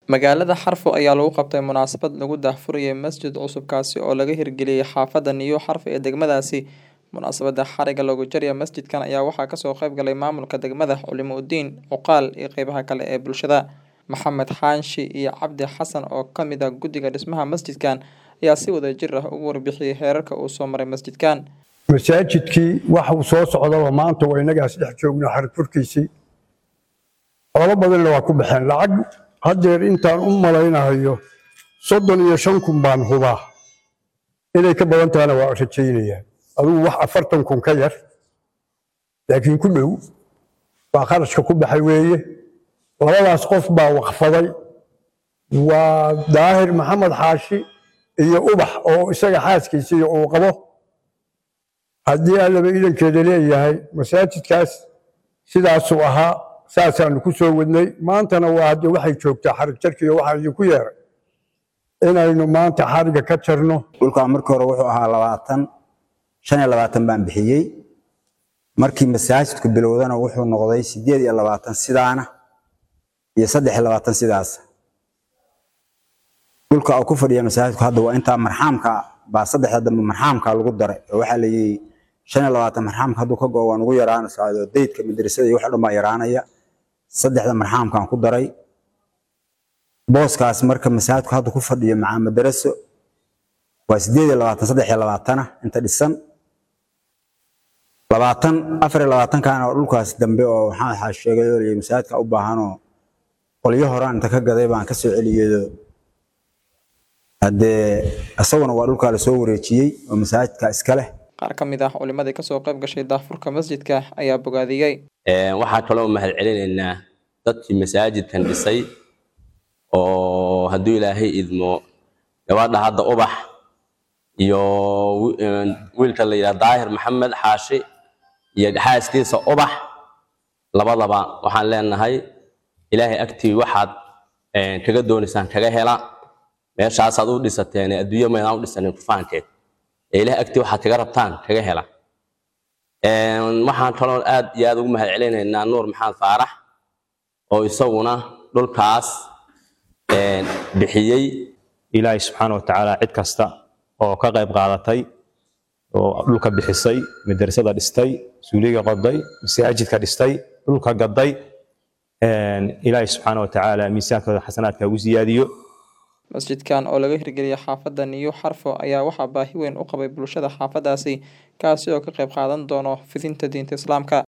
Magaalada Xarfo ayaa lagu qabtay munaasabad lagu daahfurayay masjid cusub kaasi oo laga hirgeliyay xaafadda New Xarfo ee degmadaasi. Munaasabadda xariga looga jaraya masjidkan ayaa waxaa kasoo qayb galay maamulka degmada, culimo udiin, cuqaal iyo qeybaha kale ee bulshada. Maxamed Xaanshi iyo Cabdi Xasan oo ka mid ah guddiga dhismaha masjidkan ayaa si wadajir ah uga warbixiyay heerarka uu soo maray masjidkan. masaajidkii waxa uu soo socdaba maanta waa innagaas dhex joogna xarig furkiisii xoolo badanna waa ku baxeen lacag haddeer intaan u malaynahayo soddon iyo shan kun baan hubaa inay ka badan tahana waa rajaynayaa adigu wax afartan kun ka yar laakiin ku dhow waa kharashka ku baxay weeye labadaas qof baa waqfaday waa daahir maxamed xaashi iyo ubax oo isaga xaaskiisii uu qabo haddii allaba idankeeda leeyahay masaajidkaas sidaasuu ahaa saasaanu ku soo wadnay maantana waa hadde waxay joogtaa xarig jarkiiyo waxaa idinku yeeray inaynu maanta xariga ka jarno dhulkan markii hore wuxuu ahaa labaatan shan iyo labaatan baan bixiyey markii masaajidku bilowdana wuxuu noqday sideed iyo labaatan sidaana iyo saddex iyo labaatan sidaas dhulka uu ku fadhiya masaajidku hadda waa intaa marxaamka baa saddexda dambe marxaamka lagu daray oo waxaa la yidhi shan iyo labaatan marxaamka hadduu ka go waan ugu yaraanaysaa oo daydka madrasada iyo wax dhan baa yaraanaya saddexda marxaamkaan ku daray booskaas marka masaajidku hadda ku fadhiyo macaa madaraso waa sideed iyo labaatan saddex iyo labaatana inta dhisan labaatan afar iyo labaatankaana oo dhulkaas dambe oo waxaa waxaa sheegay oo layidhi masaajidka u baahanoo qolyo horaan inta ka gaday baan ka soo celiyeedo haddee isaguna waa dhulkaa lasoo wareejiyey oo masaajidka iska leh Qaar ka mid ah culimadii kasoo qayb gashay daahfurka masjidka ayaa bogaadiyey. waxaa kaloo mahad celinaynaa dadkii masaajidkan dhisay oo hadduu ilaahay idmo gabadha hadda ubax iyo wi- een, wiilka la yidhaha daahir maxamed xaashi iyo xaaskiisa ubax labadaba waxaan leenahay ilaahay agtii waxaad een, kaga doonaysaan kaga hela meeshaasaad u dhisateen adduunyo maydaan u dhisanin kufaankeed ee ilaahay agtii waxaad kaga rabtaan kaga hela Een, waxaan kaloo aad iyo aad ugu mahad celinaynaa nuur maxamed faarax oo isaguna dhulkaas een, bixiyey ilaahay subxaana wa tacaala cid kasta oo ka qayb qaadatay oo dhulka bixisay madrasada dhistay suuliga qoday masaajidka dhistay dhulka gaday een, ilaahay subxaana wa tacaala miisaankooda xasanaadka ugu siyaadiyo Masjidkan oo laga hirgeliyay xaafadda New Xarfo ayaa waxaa baahi weyn u qabay bulshada xaafaddaasi kaasi oo ka qayb qaadan doono fidinta diinta Islaamka.